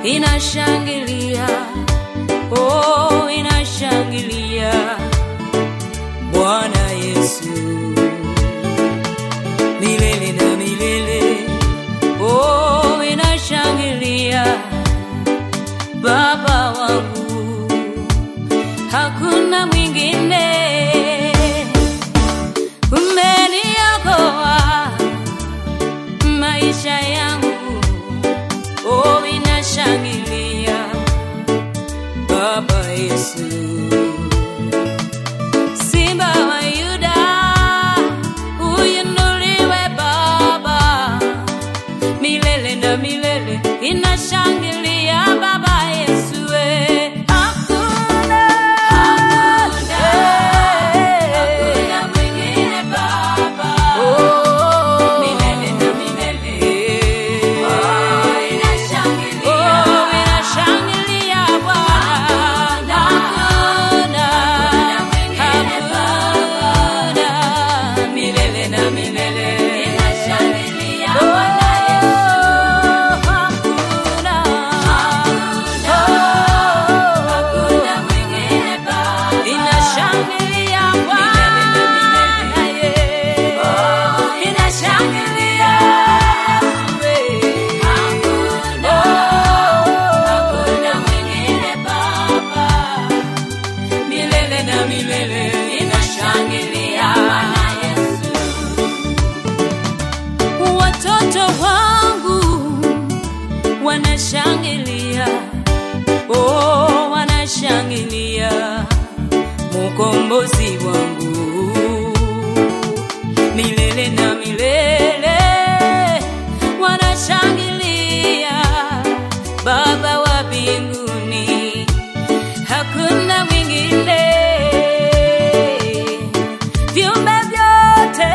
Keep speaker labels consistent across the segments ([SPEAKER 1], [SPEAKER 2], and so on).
[SPEAKER 1] inashangilia, oh, inashangilia Bwana Yesu milele na milele, oh, inashangilia Baba wangu, hakuna mwingine. Umeniokoa maisha yangu, oh, inashangilia Baba Yesu. Simba wa Yuda, uinuliwe Baba, milele na milele inashangilia Baba Yesu. eh. Hakuna, eh, oh, milele na milele. Oh, inashangilia Bwana. Hakuna, hakuna, milele na milele. Oh, hakuna, oh, inashangilia Bwana, yeah. Inashangilia milele na milele inashangilia watoto wangu wanashangilia oh wanashangilia mukombozi wangu milele na milele wanashangilia baba wa mbinguni hakuna mwingine viumbe vyote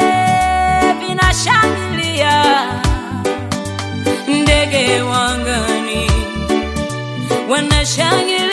[SPEAKER 1] vinashangilia ndege wangani wanashangilia